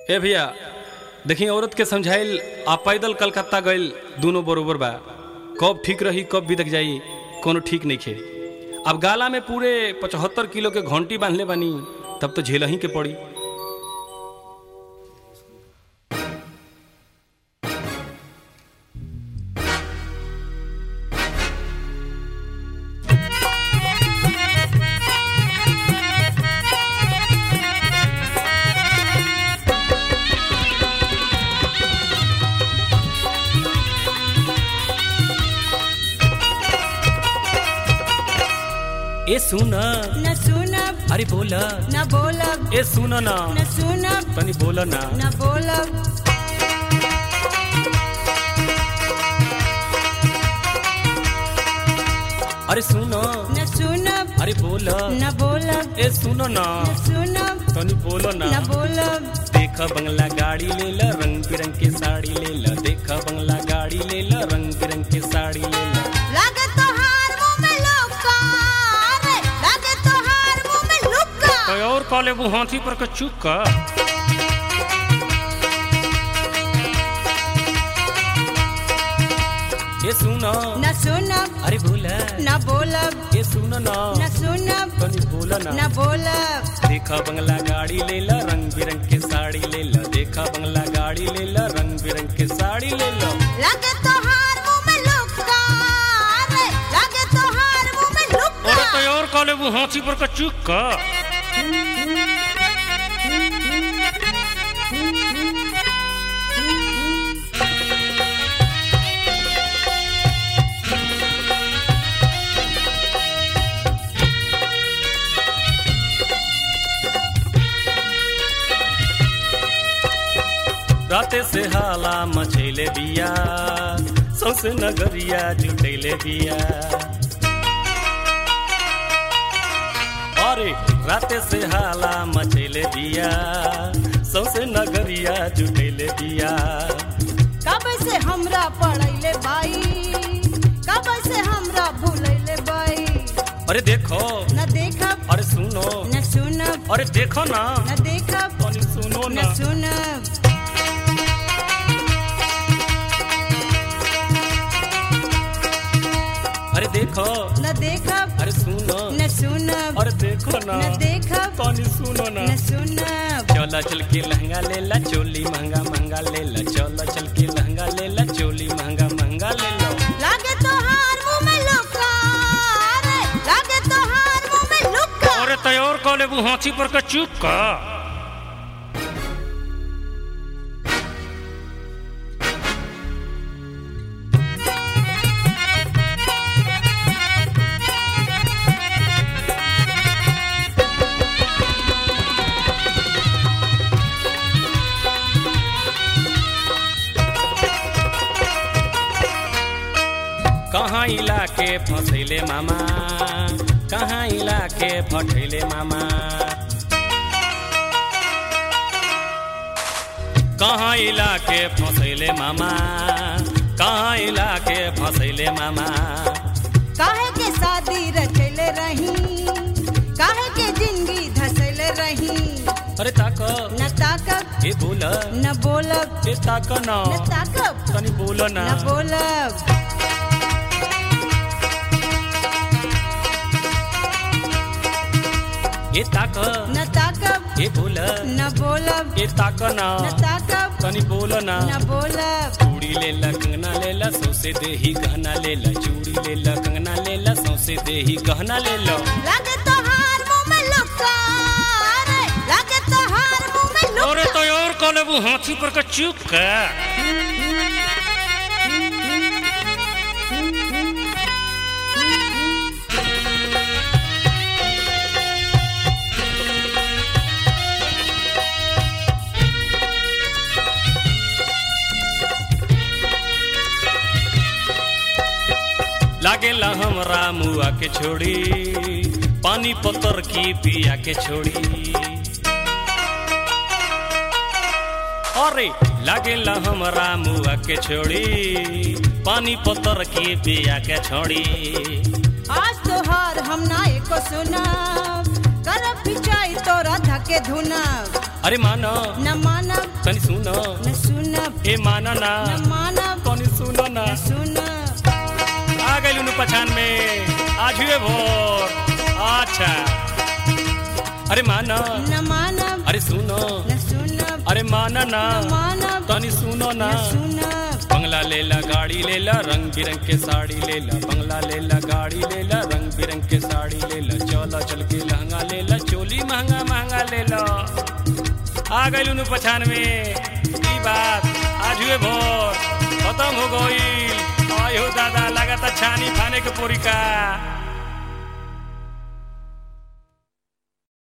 ए भैया देखी औरत के समझाइल आ पैदल कलकत्ता गइल दोनों बरोबर बा कब ठीक रही कब बिदक जाई कोनो ठीक नहीं खे अब गाला में पूरे पचहत्तर किलो के घंटी बांधले बानी तब तो झेलही के पड़ी ए सुन न सुनब अरे बोल न बोलब ए सुन ना न सुनब तनी बोल ना न बोलब अरे सुन न सुनब अरे बोल न बोलब ए सुन ना न सुनब तनी बोल ना न बोलब देख बंगला गाड़ी ले ला रंग बिरंग की साड़ी ले ला देख बंगला गाड़ी ले ला रंग बिरंग की साड़ी ले ला लागे तोहार मुंह में लुक्का रे लागे तोहार मुंह में लुक्का कोई और कॉले वो हाथी पर का चुप का ये सुनो न सुनब अरे बोल न बोलब ये सुनो ना न सुनब तनी बोल ना न बोलब देखा बंगला गाड़ी ले ला रंग बिरंग की साड़ी ले ला देखा बंगला गाड़ी ले ला रंग बिरंग की साड़ी ले ला लागे तोहार मुंह में लुक्का रे लागे तोहार मुंह में लुक्का अरे कोई और कॉले वो हाथी पर का चुप का राते से हाला मचैले बिया सौसे नगरिया जुटैले बिया अरे राते से हाला मचैले बिया सौसे नगरिया जुटैले बिया कब से हमरा पढ़ैले बाई कब से हमरा भूलैले बाई अरे देखो न देखब अरे सुनो न सुनब अरे देखो ना न देखब तनी सुनो ना न सुनब अरे देखो न देखब अरे सुनो न सुनब अरे देखो ना न देखब तनी सुनो ना न सुनब चला चल के लहंगा ले ला चोली महंगा महंगा ले ला चला चल के लहंगा ले ला चोली महंगा महंगा ले लो लागे तोहार मुंह में लुक्का रे लागे तोहार मुंह में लुक्का अरे तैयार कॉले वो हाथी पर का चुप का कहाँ इलाके फसैले मामा कहाँ इलाके फटैले मामा कहाँ इलाके फसैले मामा कहाँ इलाके फसैले मामा काहे के शादी रचैले रही काहे के जिंदगी धसैले रही अरे ताक न ताकब ए बोल न बोलब ए ताक ना न ताकब तनी बोल ना न बोलब ए ताक न ताकब ए बोल न बोलब ए ताक ना न ताकब तनी बोल ना न बोलब चूड़ी ले ला कंगना ले ला सौसे देही गहना ले ला चूड़ी ले ला कंगना ले ला सौसे देही गहना ले लो लागे तोहार मुंह में लुक्का रे लागे तोहार मुंह में लुक्का अरे तो और कॉले वो हाथी पर का चुप का लागेला हमरा मुआ के छोड़ी पानी पत्थर की पिया के छोड़ी अरे लागेला हमरा मुआ के छोड़ी पानी पत्थर की पिया के छोड़ी आज तोहार हम ना एको सुनब करब पिचाई तोरा धके धुनब अरे माना न मानब तनी सुन न सुनब ए माना ना न मानब तनी सुन ना न सुनब आ गई नु पछान में आज हुए भोर अच्छा अरे माना न मानब अरे सुनो न सुनब अरे माना ना न मानब तनी सुनो ना न सुनब बंगला लेला गाड़ी लेला रंग बिरंग के साड़ी लेला बंगला लेला गाड़ी लेला रंग बिरंग के साड़ी लेला चला चल के लहंगा लेला चोली महंगा महंगा लेला आ गई नु पछान में ई बात आज हुए भोर खत्म हो गई आयो दादा लगाता छानी खाने के पोरी का